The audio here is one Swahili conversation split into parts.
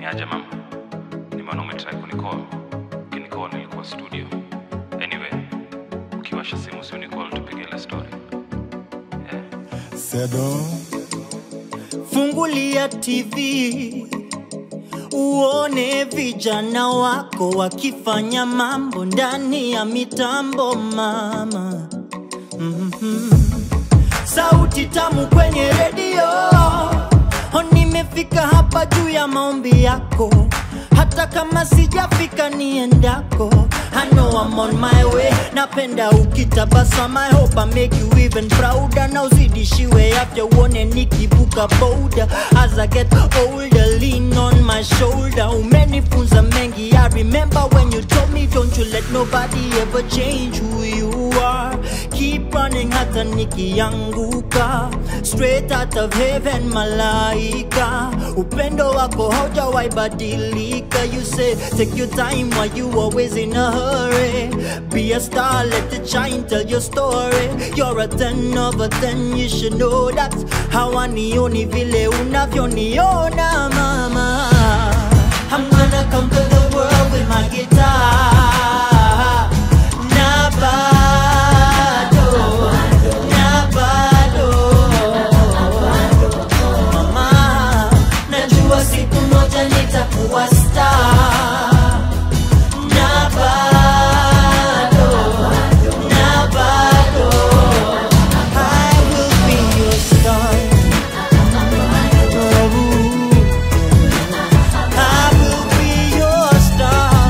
Ni aje mama? Nimeona umetry kunicall. Ukinicall nilikuwa studio. Anyway, ukiwasha simu si unicall tupige ile story. Yeah. Sedo, Fungulia TV uone vijana wako wakifanya mambo ndani ya mitambo mama. Mhm. Sauti tamu kwenye redio, Oh, nimefika hapa juu ya maombi yako, hata kama sijafika niendako. I know I'm on my way, napenda ukitabasama. I hope I make you even prouder. Na uzidishiwe afya uone nikivuka boda. As I get older, lean on my shoulder. Umenifunza mengi, I remember when you told me don't you let nobody ever change who you are. Keep running hata nikianguka, straight out of heaven malaika. Upendo wako haujawahi badilika. You say take your time while you always in a hurry. Be a star, let it shine, tell your story. You're a ten of a ten, you should know that. Hawanioni vile unavyoniona mama. I'm gonna conquer the world with my guitar. Na bado, na bado. Mama, najua siku moja nitakuwa star. Na bado, na bado. I will be your star. I will be your star.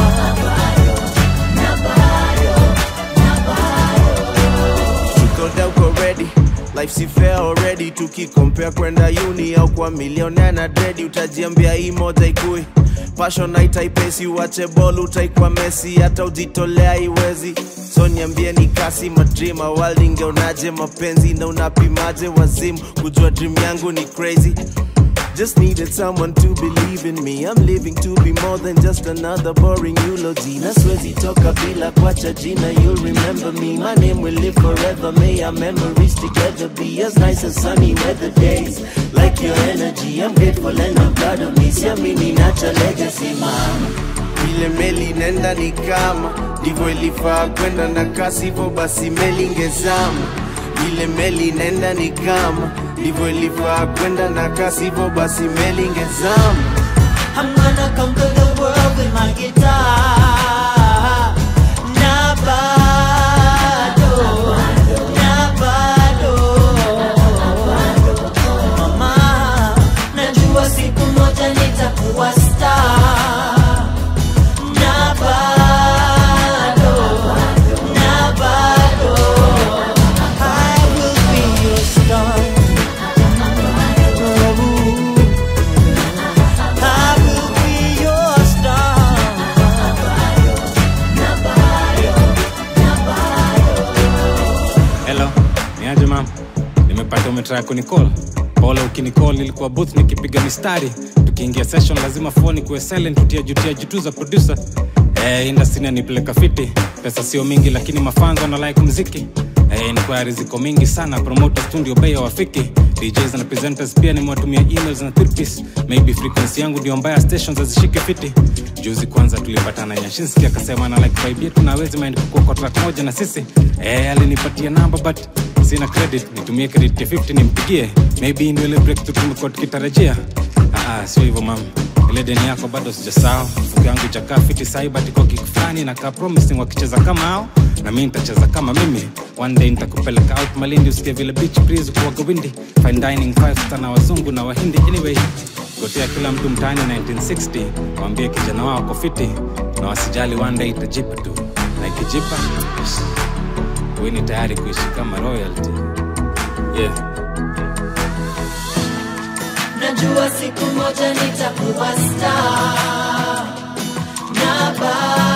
tukoda uko ready life si fair already tukikompea kwenda uni au kwa milionea na dredi utajiambia hii moja ikui passion haitaipesi uache bol utaikwa mesi hata ujitolea iwezi so niambie ni kasi madrima world ingeonaje mapenzi na unapimaje wazimu kujua dream yangu ni crazy Just needed someone to believe in me. I'm living to be more than just another boring eulogy. Na siwezi toka bila kuacha jina. You'll remember me. My name will live forever. May our memories together be as nice as sunny weather days. Like your energy, I'm grateful and I'm proud of me. Siamini nacha legacy, mama. Vile meli nenda ni kama ndivyo ilifaa kwenda na kasi, hivyo basi meli ingezama. Vile meli nenda ni kama ndivyo ilifaa kwenda na kasi, hivyo basi meli ingezama. I'm gonna conquer the world with my guitar. Na bado, na bado. Mama, najua siku moja nitakuwa star. Na bado, na bado. I will be your star. I will be your star. Hello, ni aje mam? Nimepata umetry kunicall. Pole ukinicall ilikuwa booth nikipiga mistari. Tukiingia session lazima phone kuwe silent tutia jutia jitu za producer. Eh, industry inanipeleka fiti. Pesa sio mingi lakini mafanzo na like muziki. Eh, inquiries ziko mingi sana promoters tu ndio bei hawafiki. DJs na presenters pia nimewatumia emails na therapies. Maybe frequency yangu ndio mbaya stations hazishike fiti. Juzi kwanza tulipatana Nyashinski akasema na like vibe yetu na hawezi mind kukua kwa track moja na sisi. Eh, alinipatia namba but sina credit, nitumie credit ya 50 nimpigie. Maybe ndio ile breakthrough tumekuwa tukitarajia. Ah, ah, sio hivyo mam. Ile deni yako bado sijasahau. Mfuko yangu ichakaa fiti sahi but iko kick fulani na ka promising wakicheza kama hao na mimi nitacheza kama mimi. One day nitakupeleka out Malindi usikie vile beach breeze kuwaga windy. Fine dining five star na wazungu na wahindi anyway. Gotea kila mtu mtaani 1960, waambie kijana wao ako fiti na wasijali, one day itajipa tu, na ikijipa wewe ni tayari kuishi kama royalty. Yeah. Najua siku moja nitakuwa star. Na bado